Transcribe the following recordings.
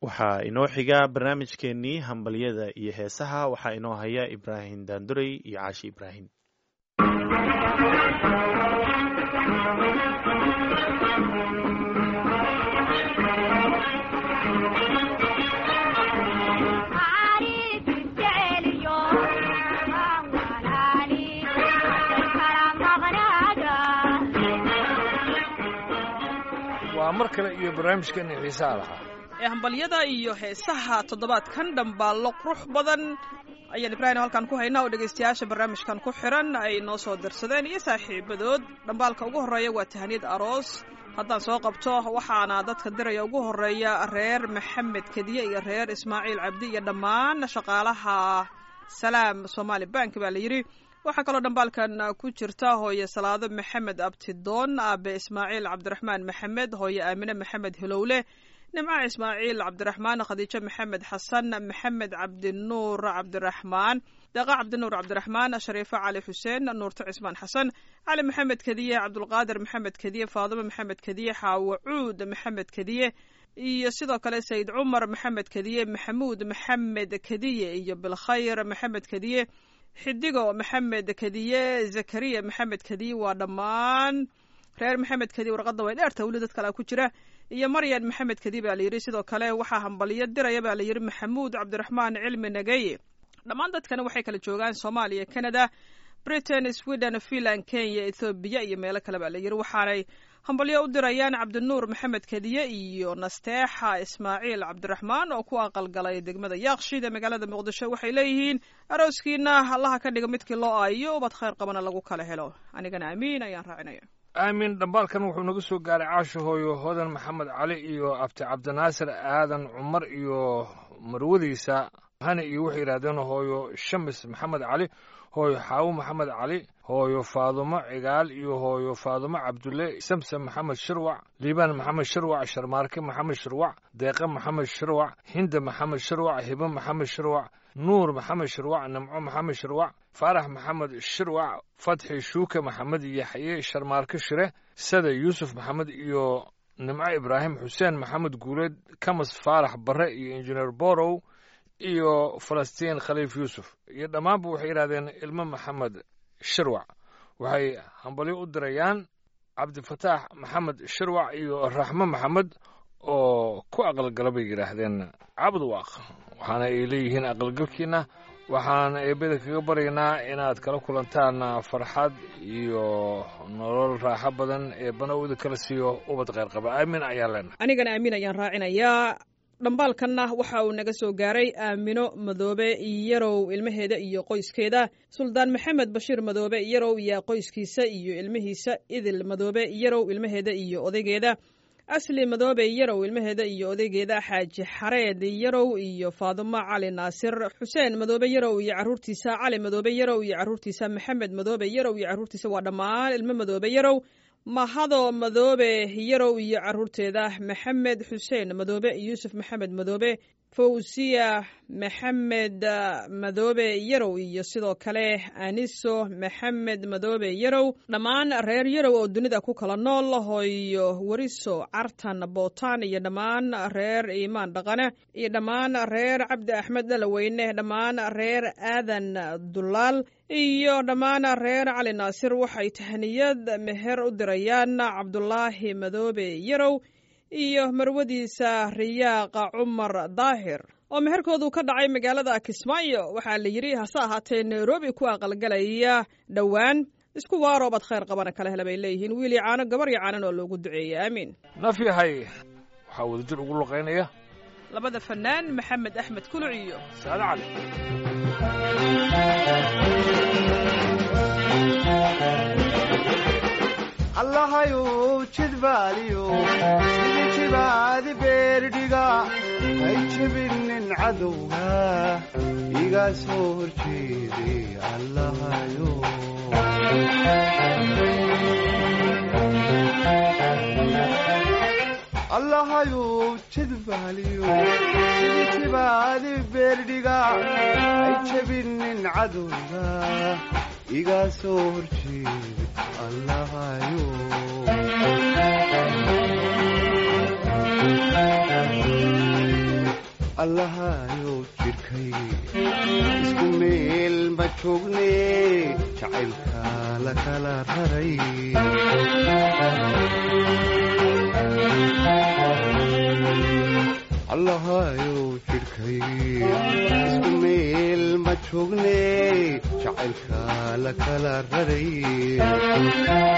waxaa inoo xiga barnaamijkeenii hambalyada iyo heesaha waxaa inoo haya ibraahim daandurey iyo caashi ibraahim waa mar kale iyo barnaamijkeena xiisaha lahaa ee hambalyada iyo heesaha toddobaadkan dhambaallo qurux badan ayaan ibraahim halkan ku haynaa oo dhegaystayaasha barnaamijkan ku xiran ay noo soo dirsadeen iyo saaxiibadood dhambaalka ugu horreeya waa tahaniyad aroos haddaan soo qabto waxaana dadka diraya ugu horreeya reer maxamed kediye iyo reer ismaaciil cabdi iyo dhammaan shaqaalaha salaam somaali bank baa la yidhi waxaa kaloo dhambaalkan ku jirta hooye salaado maxamed abtidoon aabe ismaaciil cabdiraxmaan maxamed hooye aamine maxamed hilowle nimca ismaaciil cabdiraxmaan khadiijo maxamed xasan maxamed cabdinuur cabdiraxmaan daqa cabdinuur cabdiraxmaan shariifo cali xuseen nuurto cismaan xasan cali maxamed kediye cabdulqaadir maxamed kediye faadimo maxamed kediye xaawo cuud maxamed kediye iyo sidoo kale sayid cumar maxamed kediye maxamuud maxamed kediye iyo bilkhayr maxamed kediye xidigo maxamed kediye zakariya maxamed kediye waa dhammaan reer maxamed kediye warqadda way dheerta weli dad kalea ku jira iyo maryan maxamed kediye baa la yidhi sidoo kale waxaa hambaliyo diraya baa la yidhi maxamuud cabdiraxmaan cilmi nageye dhammaan dadkana waxay kala joogaan soomaaliya canada britain sweden finland kenya ethoobiya iyo meelo kale baa la yidhi waxaanay hambalyo u dirayaan cabdinuur maxamed kediye iyo nasteexa ismaaciil cabdiraxmaan oo ku aqalgalay degmada yaaqshid ee magaalada muqdisho waxay leeyihiin arooskiina allaha ka dhiga midkii loo aayo ubad khayr qabana lagu kala helo anigana amiin ayaan raacinaya aamin dhambaalkan wuxuu naga soo gaaray caasho hooyo hodan maxamed cali iyo abti cabdinaasir aadan cumar iyo marwadiisa hani iyo waxay yidhahdeen hooyo shamis maxamed cali hooyo xaawo maxamed cali hooyo faadumo cigaal iyo hooyo faadumo cabdulle samsam maxamed shirwac liibaan maxamed shirwac sharmaarke maxamed shirwac deeqe maxamed shirwac hinda maxamed shirwac hibo maxamed shirwac nuur maxamed shirwac nimco maxamed shirwac faarax maxamed shirwac fatxi shuuke maxamed yaxye sharmaarke shire sada yuusuf maxamed iyo nimco ibraahim xuseen maxamed guuleed kamas faarax barre iyo injineer borow iyo falastiin khaliif yuusuf iyo dhammaanba waxay yidhahdeen ilmo maxamed shirwac waxay hambalyo u dirayaan cabdifataax maxamed shirwac iyo raxmo maxamed oo ku aqalgala bay yidhaahdeen cabdwaaq waxaana ay leeyihiin aqalgalkiina waxaan eebada kaga baryaynaa inaad kala kulantaan farxad iyo nolol raaxo badan ee banowda kala siiyo ubad kheyrqaba aamin ayaan leenahay anigana amiin ayaan raacinayaa dhambaalkanna waxa uu naga soo gaaray aamino madoobe yarow ilmaheeda iyo qoyskeeda suldaan maxamed bashiir madoobe yarow iyo qoyskiisa iyo ilmihiisa idil madoobe yarow ilmaheeda iyo odaygeeda asli madoobe yarow ilmaheeda iyo odaygeeda xaaji xareed yarow iyo faadumo cali naasir xuseen madoobe yarow iyo caruurtiisa cali madoobe yarow iyo caruurtiisa maxamed madoobe yarow iyo caruurtiisa waa dhammaan ilmo madoobe yarow mahado madoobe yarow iyo caruurteeda maxamed xuseen madoobe yuusuf maxamed madoobe fawsiya maxamed madoobe yarow iyo sidoo kale aniso maxamed madoobe yarow dhammaan reer yarow oo dunida ku kala nool hooyo weriso cartan bootaan iyo dhammaan reer iimaan dhaqane iyo dhammaan reer cabdi axmed dhalaweyne dhammaan reer aadan dulaal iyo dhammaan reer cali naasir waxay tahniyad meher u dirayaan cabdulaahi madoobe yarow iyo marwadiisa riyaaqa cumar daahir oo meherkoodu ka dhacay magaalada kismaayo waxaa la yidhi hase ahaatee nairobi ku aqalgalaya dhowaan isku waaroobaad khayr qabana kala hela bay leeyihiin wiil iyo caano gabar iyo caanan oo loogu duceeyey aamiin naf yahay waxaa wadajir ugu luqaynaya labada fanaan maxamed axmed kuluc iyo saade cali allahayow jidbaaliyo sidii jibaadi beerdhiga hay jebinin cadowga iga soo horjeeday allahayow allahayow jidbaaliyo sidii jibaadi beerdhiga hay jebinin cadowga iga soo horjeeday allahayow allahayow jidhkay isku meel ma joogne jacaylka la kala raray allahayow jidhkay isku meel ma joogne jacaylka la kala raray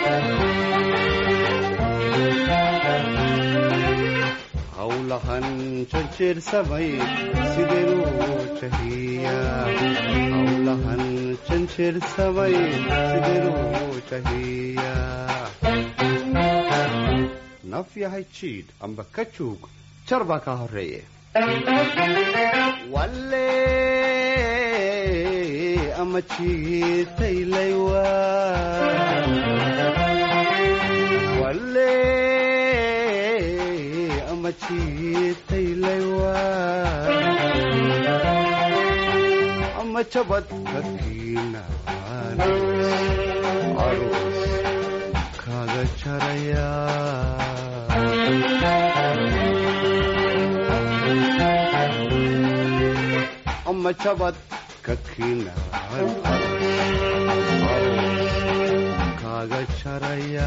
hawlahan janjeersamay sideenuu jahiyaa hawlahan janjeersamay sideenuu jahiyaa naf yahay jiidh amba ka joog jar baa kaa horreeye walle ama jiitaylaywa walle ama jiitaylaywa ama jabad kakiinaan aroos kaaga jaraya ama jabad kakiinaan kaaga jaraya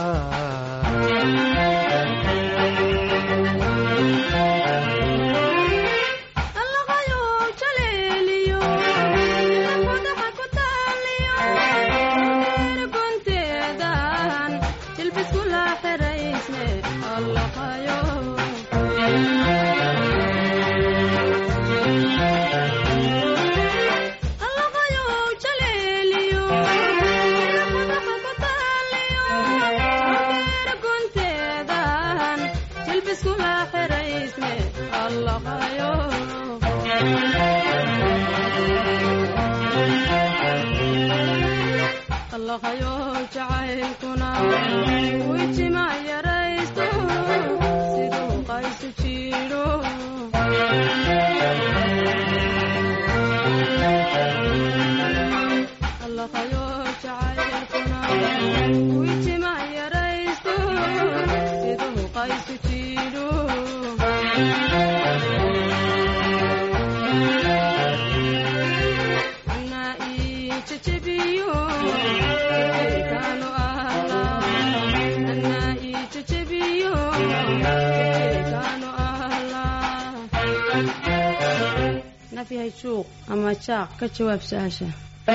suuq ama jaaq ka jawaab su-aasha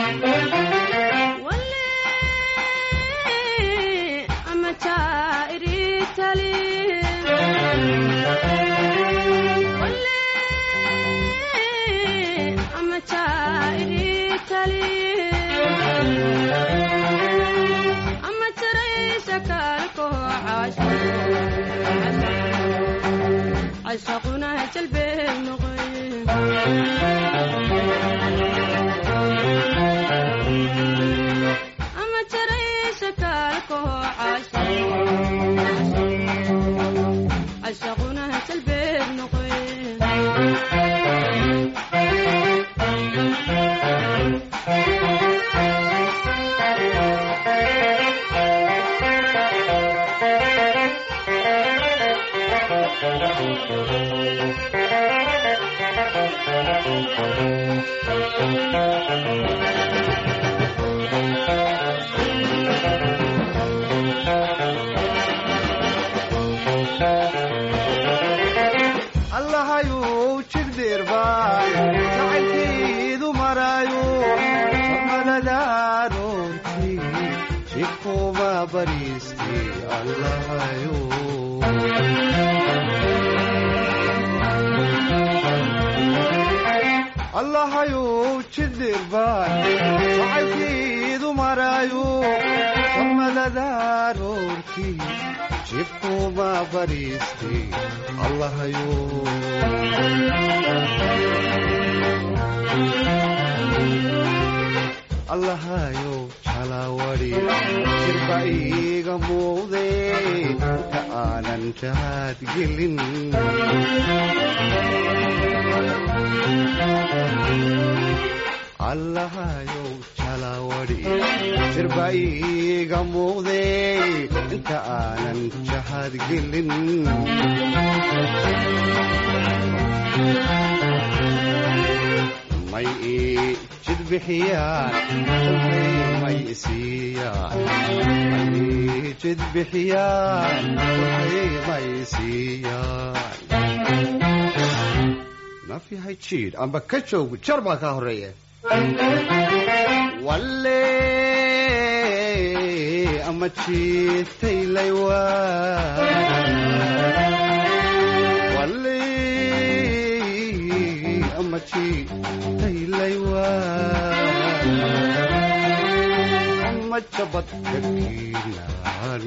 ama jaa'iritali ama jaa'iritali ama jaraysa kaalkoo cashaquna jalbee noqoy ama jaraysa kaalkoo cashaquna jalbeed noqoy allahayuu jigdeerbaan jacaylkiidu maraayo samadadaanoorti jikuma bariisti allahayuu allahayuu jigdeerbaan jacaylkiidu maraayo samadadaanoorti jikuma bariisti allahayuu allahayow jalawadi jirba iiga muuqde inta aanan jahaad gelin allahayow jalawadi jirba iiga muuqde inta aanan jahaad gelin may ii jid bixiyaan tolkay may isiiyaan may ii jid bixiyaan tolkay may isiiyaan naf yahay jiidh amba ka joog jar baa kaa horreeya walle ama jiitay laywa walle ama jiitay laywa ama jabad kakiinaan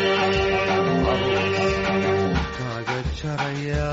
kaaga jaraya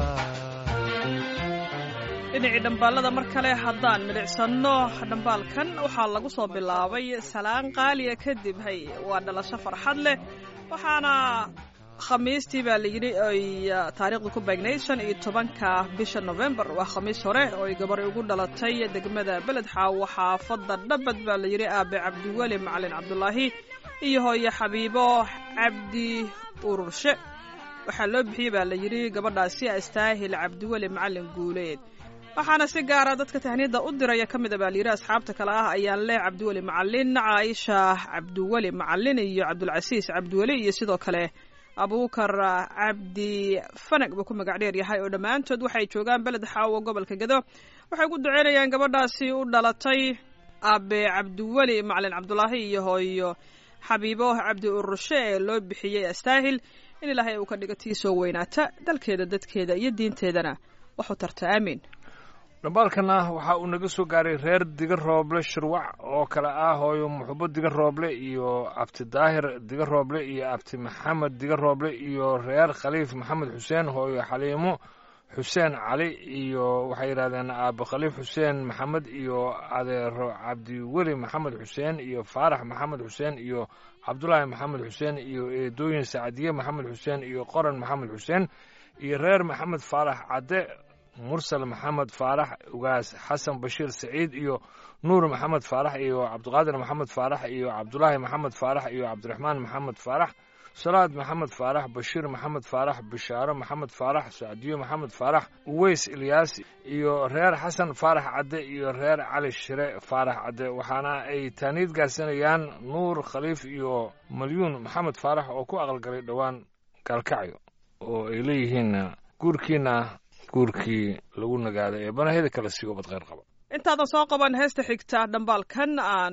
dhinacii dhambaalada mar kale haddaan midhicsanno dhambaalkan waxaa lagu soo bilaabay salaan qaaliya kadib hay waa dhalasho farxad leh waxaana khamiistii baa layidhi ay taariikhdu ku beegnayd shan iyo tobanka bisha novembar waa khamiis hore oo ay gabar ugu dhalatay degmada beledxaawo xaafadda dhabad baa layidhi aabe cabdiweli macalin cabdulaahi iyo hooyo xabiibo cabdi ururshe waxaa loo bixiyey baa layidhi gabadhaasi astaahil cabdiweli macalin guuleed waxaana si gaara dadka tahniyadda u diraya ka mid a baa layidhi asxaabta kale ah ayaan leh cabdiweli macalin caaisha cabdiweli macalin iyo cabdulcasiis cabdiweli iyo sidoo kale abuukar cabdi fanag buu ku magac dheer yahay oo dhammaantood waxay joogaan beled xaawo gobolka gedo waxay ku duceynayaan gabadhaasi u dhalatay aabe cabdiweli macalin cabdulaahi iyo hooyo xabiibo cabdi urushe ee loo bixiyey astaahil in ilaahay uu ka dhigo tii soo weynaata dalkeeda dadkeeda iyo diinteedana waxu tarta aamiin dhambaalkana waxa uu naga soo gaaray reer diga rooble shirwac oo kale ah hooyo muxubo diga rooble iyo abti daahir diga rooble iyo abti maxamed diga rooble iyo reer khaliif maxamed xuseen hooyo xaliimo xuseen cali iyo waxay yidhahdeen aabe khaliif xuseen maxamed iyo adeero cabdiweli maxamed xuseen iyo faarax maxamed xuseen iyo cabdulaahi maxamed xuseen iyo eedooyin sacdiye maxamed xuseen iyo qoran maxamed xuseen iyo reer maxamed faarax cadde mursal maxamed faarax ugaas xasan bashiir saciid iyo nuur maxamed faarax iyo cabdiqaadir maxamed faarax iyo cabdulaahi maxamed faarax iyo cabdiraxmaan maxamed faarax salaad maxamed faarax bashiir maxamed faarax bishaaro maxamed faarax sacdiyo maxamed faarax uweys ilyaas iyo reer xasan faarax cadde iyo reer cali shire faarax cadde waxaana ay taaniid gaarsanayaan nuur khaliif iyo malyuun maxamed faarax oo ku aqalgalay dhowaan gaalkacyo oo ay leeyihiin guurkiina guurkii lagu nagaaday ee banahida kale sii ubad kheyr qaba intaadan soo qaban heesta xigta dhambaalkan aan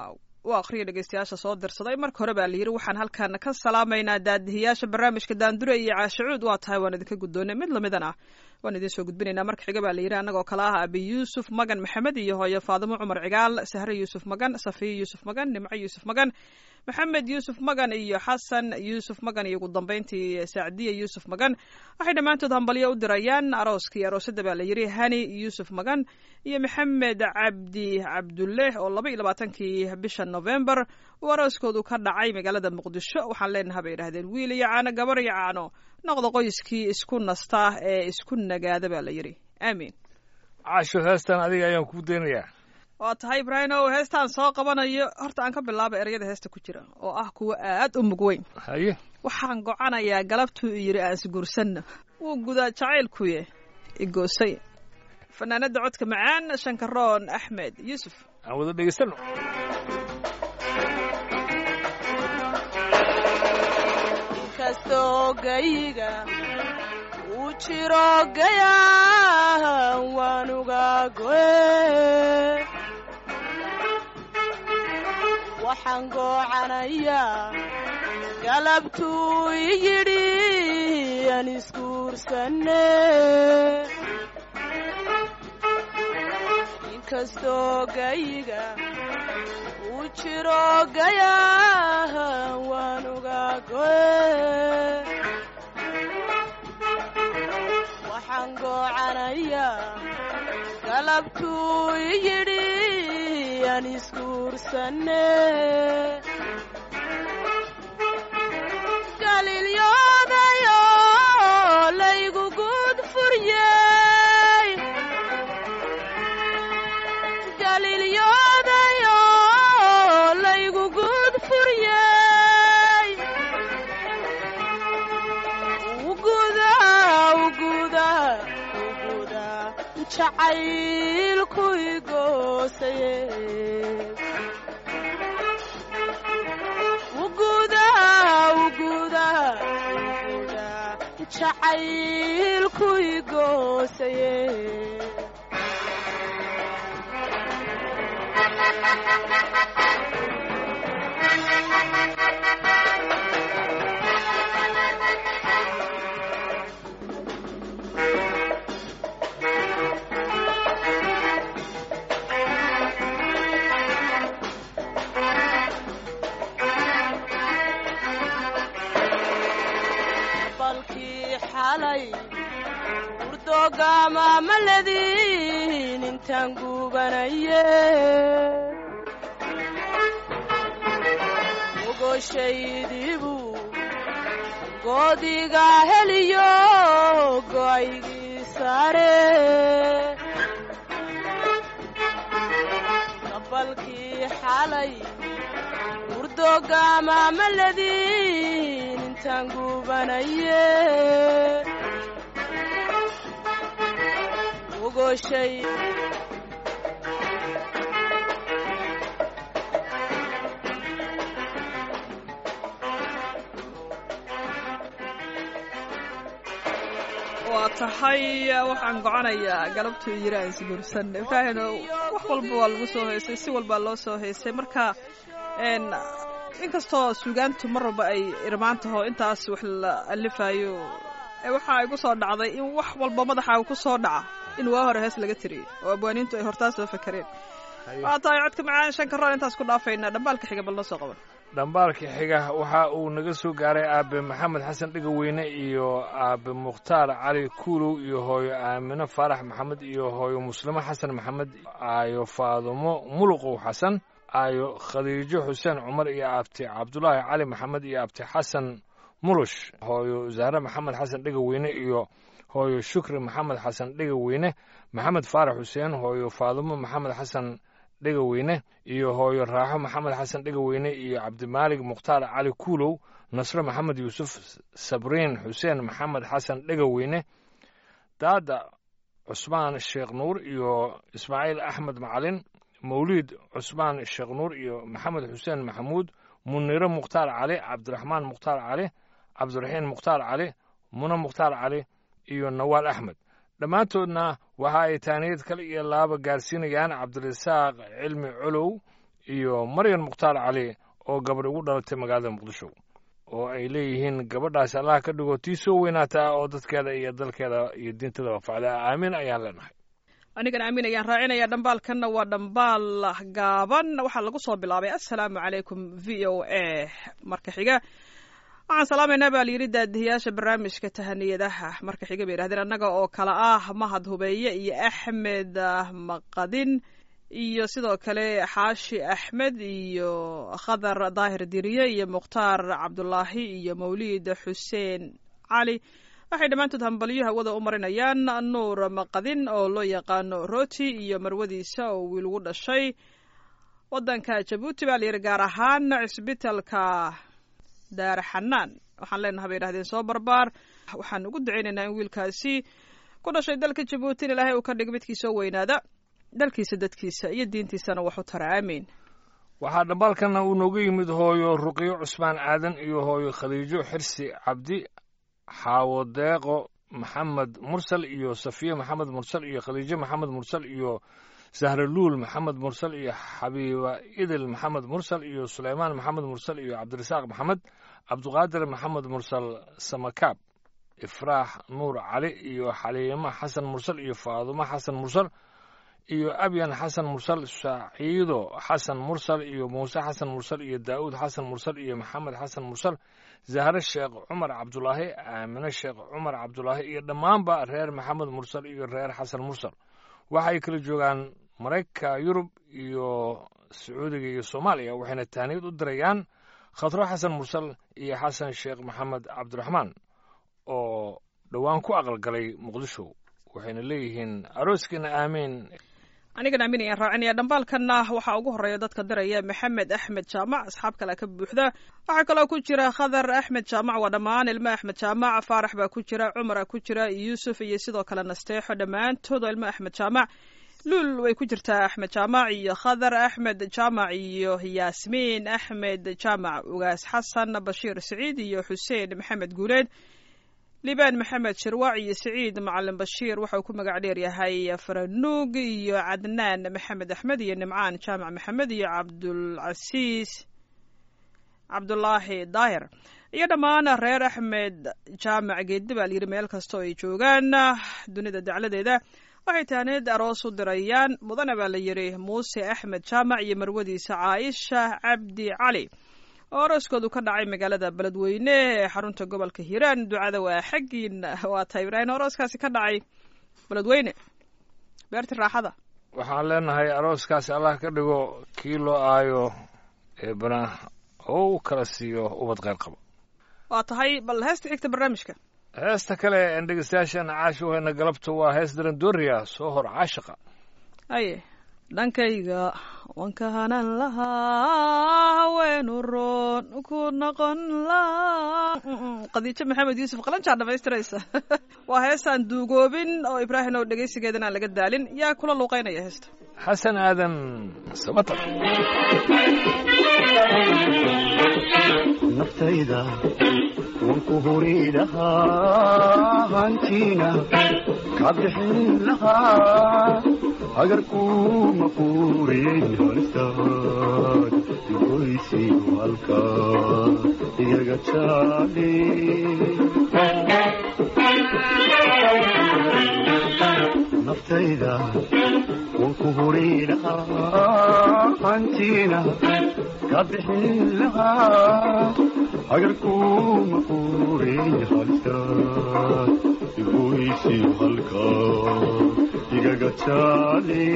u akhriya dhegeystayaasha soo dirsaday marka hore baa layidhi waxaan halkan ka salaamaynaa daadihiyaasha barnaamijka daandure iyo caashacuud waa tahay waan idinka guddoonay mid lamidana waan idiin soo gudbinaynaa marka xiga baa layidhi annagoo kale ah abi yuusuf magan maxamed iyo hooyo faadimo cumar cigaal sahre yuusuf magan safiyo yuusuf magan nimco yuusuf magan maxamed yuusuf magan iyo xasan yuusuf magan iyo ugu dambeyntii sacdiya yuusuf magan waxay dhammaantood hambalyo u dirayaan arooskii aroosadda baa layidhi hani yuusuf magan iyo maxamed cabdi cabdulle oo laba iyo labaatankii bisha novembar uu arooskoodu ka dhacay magaalada muqdisho waxaan leenaha bay idhahdeen wiil iyo caano gabar iyo caano noqda qoyskii isku nasta ee isku nagaada baa layidhi aamiin caasho heestan adiga ayaan kuu daynayaa waa tahay ibraahimow heestaan soo qabanayo horta aan ka bilaaba ereyada heesta ku jira oo ah kuwa aad u mug weyn haye waxaan gocanayaa galabtuu yidhi aan isguursanno wuu gudaa jacaylkuye igoosay fanaanada codka macaan shankaroon axmed yuusuf aan wada dhegeysano inkastoo gayiga uu jiro gayaa waanuga goe waxaan goocanayaa galabtuu i yidhi aan isguursanne inkastoo gayiga uu jiro gayaa waanuga goe waxaan goocanayaa galabtuu i yidhi aan isguursanne galilyodayo laygu guud furyey galilyodayo laygu guud furyey uguda uguda uguda jacaylku igoosaye uguda uguda uguda jacaylku igoosaye balkii xalay urdoogama maladin intaan gubanaye ogoshaydibu goodiga heliyo go'aygii saare balkii xalay urdoogama maladin intaan gubanaye ogoshay waa tahay waxaan goconayaa galabtuu yiri aan isguursan ibraahino wax walba waa lagu soo heysay si walbaa loo soo heysay marka n inkastoo suugaantu mar walba ay irmaan taho intaas wax la alifayo waxaa igu soo dhacday in wax walba madaxaaga ku soo dhaca in waa hore hees laga tiriyey oo abwaaniintu ay hortaa soo fakareen waa tahay codka macaan shan karoon intaas ku dhaafaynaa dhambaalka xiga bal noo soo qaban dhambaalka xiga waxa uu naga soo gaaray aabe maxamed xasan dhegaweyne iyo aabe mukhtaar cali kuulow iyo hooyo aamino faarax maxamed iyo hooyo muslimo xasan maxamed aayo faadumo muluqow xasan aayo khadiijo xuseen cumar iyo abti cabdulaahi cali maxamed iyo abti xasan mulush hooyo zahre maxamed xasan dhegaweyne iyo hooyo shukri maxamed xasan dhegaweyne maxamed faarax xuseen hooyo faadumo maxamed xasan dhegaweyne iyo hooyo raaxo maxamed xasan dhegaweyne iyo cabdimaalig mukhtaar cali kuulow nasre maxamed yuusuf sabriin xuseen maxamed xasan dhegaweyne daada cusmaan sheekh nuur iyo ismaaciil axmed macalin mawliid cusmaan sheekh nuur iyo maxamed xuseen maxamuud muniro mukhtaar cali cabdiraxmaan mukhtaar cali cabdiraxiin mukhtaar cali mune mukhtaar cali iyo nawaal axmed dhammaantoodna waxa ay taaniyad kale iyo laaba gaarsiinayaan cabdirasaaq cilmi colow iyo maryan mukhtaar cali oo gabadh ugu dhalatay magaalada muqdisho oo ay leeyihiin gabadhaas allah ka dhigo tii soo weynaataa oo dadkeeda iyo dalkeeda iyo diintada wafacda aamin ayaan leenahay anigan aamin ayaan raacinaya dhambaalkanna waa dhambaal gaaban waxaa lagu soo bilaabay assalaamu calaykum v o a marka xiga waxaan salaamaynaa baa layidhi daadihiyaasha barnaamijka tahaniyadaha marka xiga bay yidhahdeen annaga oo kale ah mahad hubeeye iyo axmed maqadin iyo sidoo kale xaashi axmed iyo khadar daahir diriye iyo mukhtaar cabdulaahi iyo mawliid xuseen cali waxay dhammaantood hambalyo hawada u marinayaan nuur maqadin oo loo yaqaano roti iyo marwadiisa oo wiil ugu dhashay waddanka jabuuti baa layidhi gaar ahaan cisbitalka daar xanaan waxaan leenaha bay yidhahdeen soo barbaar waxaan ugu ducaynaynaa in wiilkaasi ku dhashay dalka jabuuti in ilaahay uu ka dhigo midkii soo weynaada dalkiisa dadkiisa iyo diintiisana wax u tara aamiin waxaa dhambaalkana uu nooga yimid hooyo ruqyo cusmaan aadan iyo hooyo khadiijo xirsi cabdi xaawo deeqo maxamed mursal iyo safiye maxamed mursal iyo khadiijo maxamed mursal iyo sahraluul maxamed mursal iyo xabiiba idil maxamed mursal iyo suleymaan maxamed mursal iyo cabdirasaaq maxamed cabduqaadir maxamed mursal samakaab ifraax nuur cali iyo xaliimo xasan mursal iyo faadumo xasan mursal iyo abyan xasan mursal saciido xasan mursal iyo muuse xasan mursal iyo daa'uud xasan mursal iyo maxamed xasan mursal zahre sheekh cumar cabdulaahi aamine sheekh cumar cabdulaahi iyo dhammaanba reer maxamed mursal iyo reer xasan mursal waxay kala joogaan maraykanka yurub iyo sacuudiga iyo soomaaliya waxayna taaniyad u dirayaan khatro xasan mursal iyo xasan sheekh maxamed cabdiraxmaan oo dhowaan ku aqalgalay muqdisho waxayna leeyihiin arooskiina aamiin anigan aaminayaan raacinaya dhambaalkanna waxaa ugu horeeya dadka diraya maxamed axmed jaamac asxaab kale ka buuxda waxaa kaloo ku jira khadar axmed jaamac waa dhammaan ilmo axmed jaamac faarax baa ku jira cumara ku jira yuusuf iyo sidoo kale nasteexo dhammaantood oo ilmo axmed jaamac luul way ku jirtaa axmed jaamac iyo khadar axmed jaamac iyo yaasmiin axmed jaamac ugaas xasan bashiir siciid iyo xuseen maxamed guuleed liibaan maxamed shirwac iyo siciid macalin bashiir waxa uu ku magac dheer yahay faranuug iyo cadnaan maxamed axmed iyo nimcaan jaamac maxamed iyo cabdulcasiis cabdulaahi daahir iyo dhammaan reer axmed jaamac geeddi baa layidhi meel kasta oo ay joogaan dunida dacladeeda waxay tahneed aroos u dirayaan mudana baa la yidhi muuse axmed jaamac iyo marwadiisa caaisha cabdi cali oo arooskoodu ka dhacay magaalada beledweyne ee xarunta gobolka hiiraan ducada waa xaggiin waa tahay ibraahim arooskaasi ka dhacay beledweyne beerti raaxada waxaan leenahay arooskaasi allah ka dhigo kii loo aayo eebana oo u kala siiyo ubad qayr qaba waa tahay bal heesta xigta barnaamijka heesta kale en dhegeystayaashan caasha weyna galabta waa hees darandooriya soo hor caashaqa aye dhankayga wanka hanan lahaa haweenu roon ku noqon lahaa qadiijo maxamed yuusuf qalanjaa dhamaystiraysa waa heestaan duugoobin oo ibraahim oo dhegaysigeedan aan laga daalin yaa kula luuqaynaya heesta xasan aadan sabatar naftayda wanku huri lahaa hantiina ka bixin lahaa hagarkuma quurin halistaad goysi halka iyaga jaale naftayda wanku huri lahaa hantiina ka bixin lahaa hagarkuma quurin halistaad goysi halka igaga jaale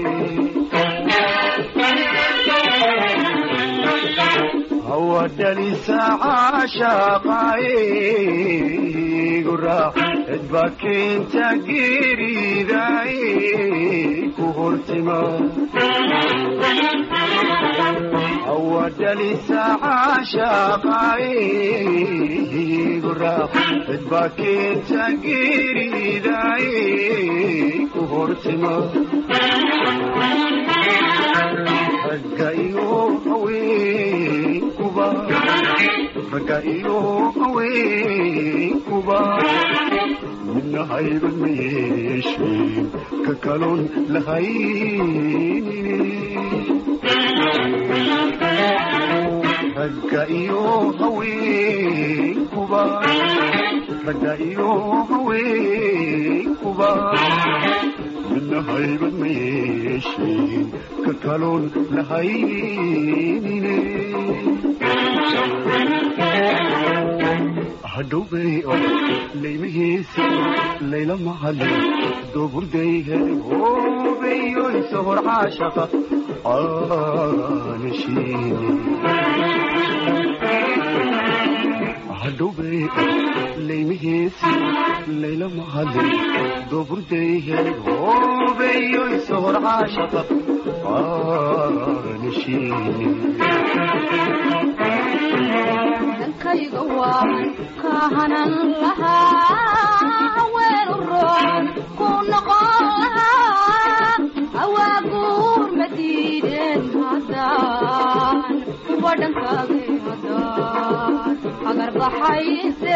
hawa dhalisa caashaqaaye guraac cidba keenta geeridaaye ku hortima hawa dhalisa caashaqaaye guraac cidba keenta geeridaaye ku hortima ragga iyo haweenkuba ragga iyo haweenkuba midna hayban ma yeesheen ka kaloon lahaynine ragga iyo haweenkuba ragga iyo haweenkuba midna haybad ma yeesheen ka kaloon lahaynine hadhowbay oo laymahiisa layla mahadin dooburday helay hoobeyo isohor caashaqa aanashiine hadhowbay laymahiisi layla mahadin dooburday helay hoobeyo isohor caashaqa aanashiine dhankayga waan ka hanan lahaa haweenu roon ku noqon lahaa awaaguur ma diideen haddaan kuwa dhankaagay haddaan agar baxayse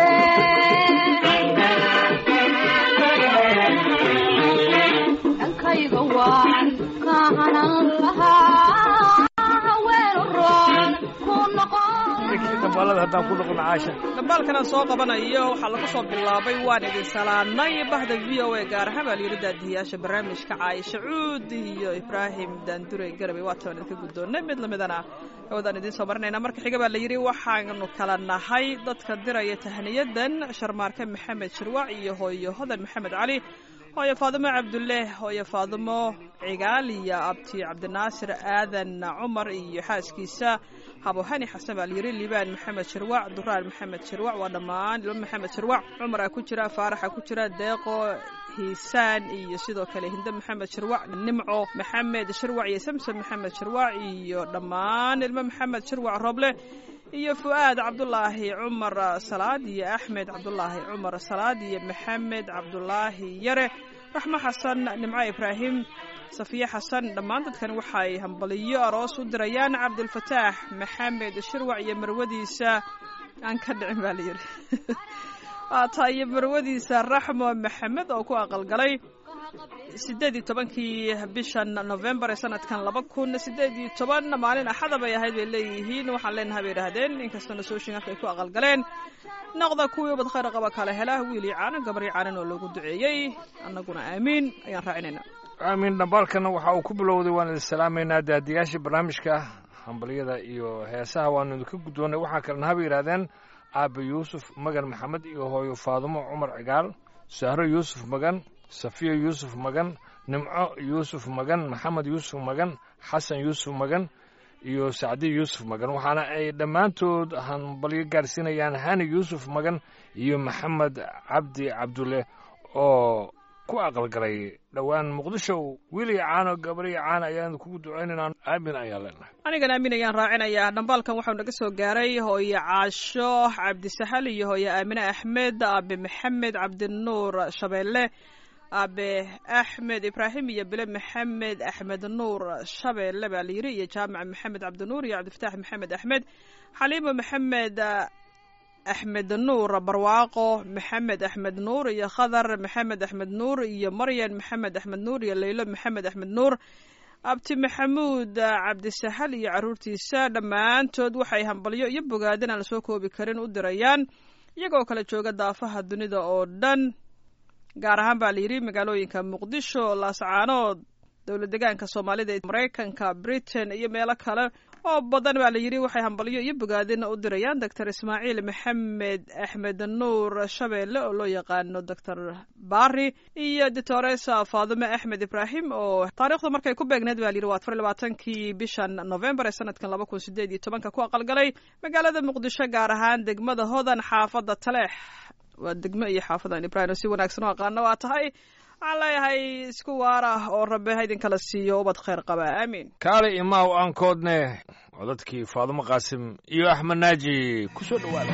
dhankayga waan ka hanan lahaa haweenu roon ku noqon dambaalada haddaan ku noqono caasha dhambaalkanaan soo qabanayo waxaa lagu soo bilaabay waan idin salaanay bahda v o a gaar ahaan baa layidhi daadiyayaasha barnaamijka caayisha cuud iyo ibraahim daandure garabay waatan idinka guddoonnay mid lamidana awoodaan idiin soo marinayna marka xiga baa layidhi waxaanu kala nahay dadka diraya tahniyadan sharmaarke maxamed shirwac iyo hooyo hodan maxamed cali hooyo faadimo cabduleeh hooyo faadimo cigaal iyo abti cabdinaasir aadan cumar iyo xaaskiisa habohani xasan baa layidhi liibaan maxamed shirwac duraan maxamed shirwac waa dhammaan ilmo maxamed shirwac cumara ku jira faaraxa ku jira deeqo hiisaan iyo sidoo kale hinde maxamed shirwac nimco maxamed shirwac iyo samson maxamed shirwac iyo dhammaan ilmo maxamed shirwac rooble iyo fu'aad cabdulaahi cumar salaad iyo axmed cabdulaahi cumar salaad iyo maxamed cabdulaahi yare raxmo xasan nimco ibraahim safiye xasan dhammaan dadkan waxay hambaliyo aroos u dirayaan cabdilfataax maxamed shirwac iyo marwadiisa aan ka dhicin baa layidhi waataa iyo marwadiisa raxmo maxamed oo ku aqalgalay sideed iyo tobankii bishan novembar ee sanadkan laba kun sideed iyo toban maalin axada bay ahayd bay leeyihiin waxaan leenahay bay idhaahdeen inkastoo nasooshin halka ay ku aqalgaleen noqda kuwii ubad khayr qaba kala hela wiil iyo caanan gabar iyo caanan oo loogu duceeyey annaguna aamiin ayaan raacinayna aamiin dhambaalkana waxa uu ku bilowday waan idin salaamaynaa daadiyaashii barnaamijka hambalyada iyo heesaha waanu idinka guddoonnay waxaa kalena haba yidhahdeen aabe yuusuf magan maxamed iyo hooyo faadumo cumar cigaal sahro yuusuf magan safiya yuusuf magan nimco yuusuf magan maxamed yuusuf magan xasan yuusuf magan iyo sacdi yuusuf magan waxaana ay dhammaantood hambalyo gaarsiinayaan hani yuusuf magan iyo maxamed cabdi cabdulle oo ku aqalgalay dhowaan muqdisho wiiliya caano gabariya caana ayaan kugu ducaynaynaa aamin ayaan leenahay anigan aamin ayaan raacinayaa dhambaalkan waxau naga soo gaaray hooye caasho cabdisahal iyo hooye aamine axmed aabe maxamed cabdinuur shabeelle aabe axmed ibraahim iyo bile maxamed axmed nuur shabeelle baa layidhi iyo jaamac maxamed cabdinuur iyo cabdifataax maxamed axmed xaliimo maxamed axmed nuur barwaaqo maxamed axmed nuur iyo khadar maxamed axmed nuur iyo maryan maxamed axmed nuur iyo leylo maxamed axmed nuur abti maxamuud cabdisahal iyo caruurtiisa dhammaantood waxay hambalyo iyo bogaadin aan lasoo koobi karin u dirayaan iyagoo kala jooga daafaha dunida oo dhan gaar ahaan baa layidhi magaalooyinka muqdisho laascaanood dowlad degaanka soomaalida ee maraykanka britain iyo meelo kale oo badan baa layidhi waxay hambalyo iyo bogaadina u dirayaan doctor ismaaciil maxamed axmed nuur shabeelle oo loo yaqaano doctor bari iyo doctoresa faadime axmed ibraahim oo taariikhda markay ku beegneed baa layidhi waa afar labaatankii bishan novembar ee sanadkan laba kun sideed iyo tobanka ku aqalgalay magaalada muqdisho gaar ahaan degmada hodan xaafadda taleex waa degmo iyo xaafadan ibrahim oo si wanaagsan u aqaano waa tahay waxaan leeyahay isku waar ah oo rabbe ha idinkala siiyo ubad khayr qaba aamiin kaale imaaw aankoodne codadkii faadumo qaasim iyo axmed naaji ku soo dhowaada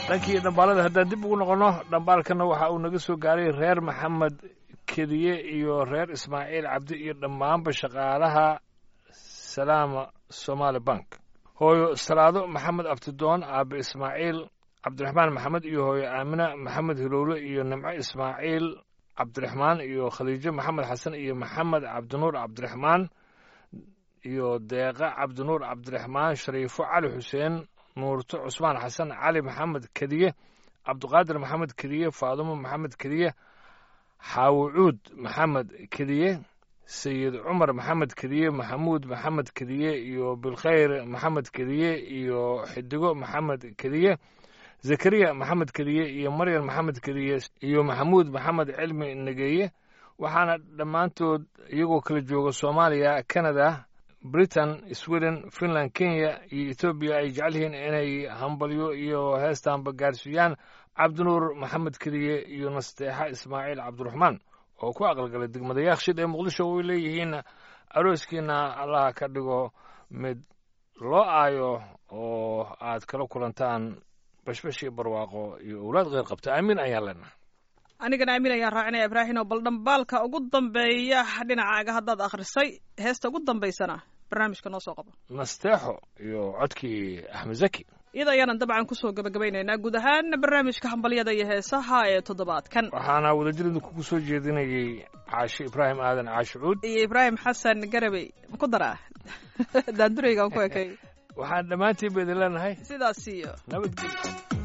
dhankii dhambaalada haddaan dib ugu noqonno dhambaalkana waxa uu naga soo gaaray reer maxamed kediye iyo reer ismaaciil cabdi iyo dhammaanba shaqaalaha salaama somaali bank hooyo salaado maxamed abtidoon aabe ismaaciil cabdiraxmaan maxamed iyo hooyo aamina maxamed hilowle iyo nimco ismaaciil cabdiraxmaan iyo khadiijo maxamed xasan iyo maxamed cabdinuur cabdiraxmaan iyo deeqa cabdinuur cabdiraxmaan shariifo cali xuseen nuurto cusmaan xasan cali maxamed kediye cabdiqaadir maxamed kediye faadumo maxamed kediye xaawucuud maxamed kediye sayid cumar maxamed kediye maxamuud maxamed kediye iyo bilkhayr maxamed kediye iyo xidigo maxamed kediye zakariya maxamed kediye iyo maryan maxamed kediye iyo maxamuud maxamed cilmi negeeye waxaana dhammaantood iyagoo kala jooga soomaaliya canada britain sweden finland kenya iyo etoobiya ay jecel yihiin inay hambalyo iyo heestaanba gaarsiiyaan cabdinuur maxamed kediye iyo nasteexa ismaaciil cabdiraxmaan oo ku aqalgalay degmada yaakshid ee muqdisho way leeyihiin arooskiina allah ka dhigo mid loo aayo oo aad kala kulantaan bashbash iyo barwaaqo iyo owlaad kheyr qabta aamiin ayaan leenahay anigana aamin ayaan raacinaya ibraahim oo bal dhambaalka ugu dambeeya dhinacaaga haddaad akhrisay heesta ugu dambaysana barnaamijka noo soo qabo nasteexo iyo codkii axmed zaki iyada ayaanan dabcan kusoo gabagabaynaynaa guud ahaan barnaamijka hambalyada iyo heesaha ee toddobaadkan waxaana wadajirida kugu soo jeedinayey caashi ibraahim aadan caashi cuud iyo ibraahim xasan garabey ma ku daraa daandureygaan ku ekay waxaan dhammaantiin ba idin leenahay sidaas iyo nabadgelyo